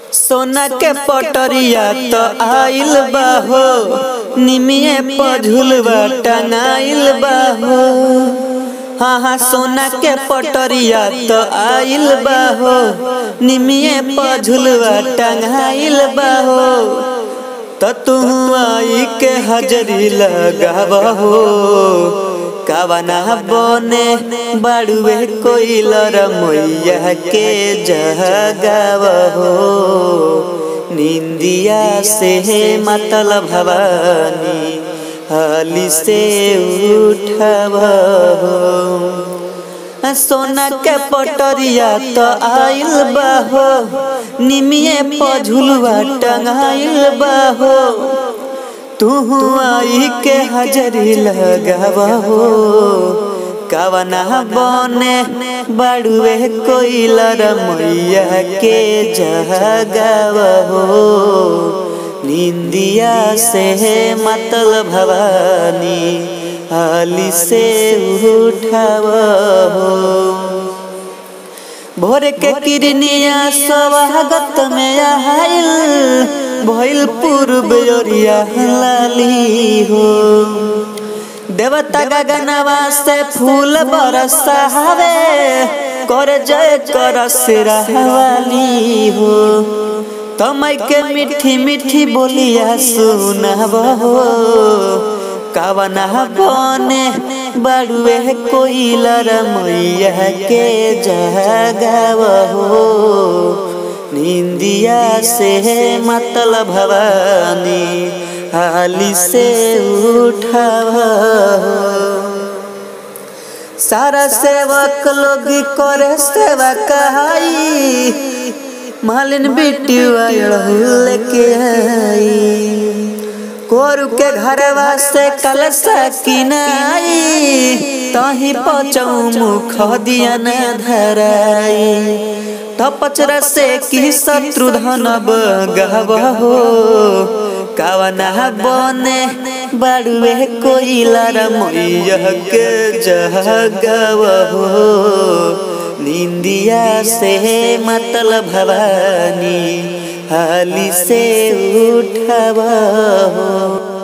सोना के पटरिया तो आइल बाहो निमिये पझुलवा टंगाइल बाहो हाँ हाँ सोना के पटरिया तो आइल बाहो निमिये पझुलवा टंगाइल बाहो तो तू आई के हजरी लगाबहो कावना बने बाड़ुए कोइलर मैया के जगावहो निंदिया से मतल भवानी हाली से उठबहो सोना के पटरिया तो आइल बाहो निमिये पझुलवा टंगाइल बाहो तू आई के हजरी लगाबहो कवना बने बड़ुए कोइलर मैया के जगाबहो निंदिया से मतल भवानी हाली से उठबहो भोर के किरनिया स्वागत में आइल भइल पूर्व ओरिया लाली हो देवता गगनवा से फूल बरसावे कर जय कर सिरहवाली हो तमय के मीठी मीठी बोलिया सुनबहो कवना बने बड़ुए कोइलर मैया के जगावहो निंदिया से मतल भवानी हाली से उठबहो सारा सेवक लोग करे सेवा कहाई मालिन बेटी लेके आई कोरु के घरवा से कलसा किनाई तही पचौ मुख दिया न धराई तपचर से की शत्रु धन गहबहो कवना बने बड़ुए कोइलर मैया के जगवहो निंदिया से मतल भवानी हाली से उठबहो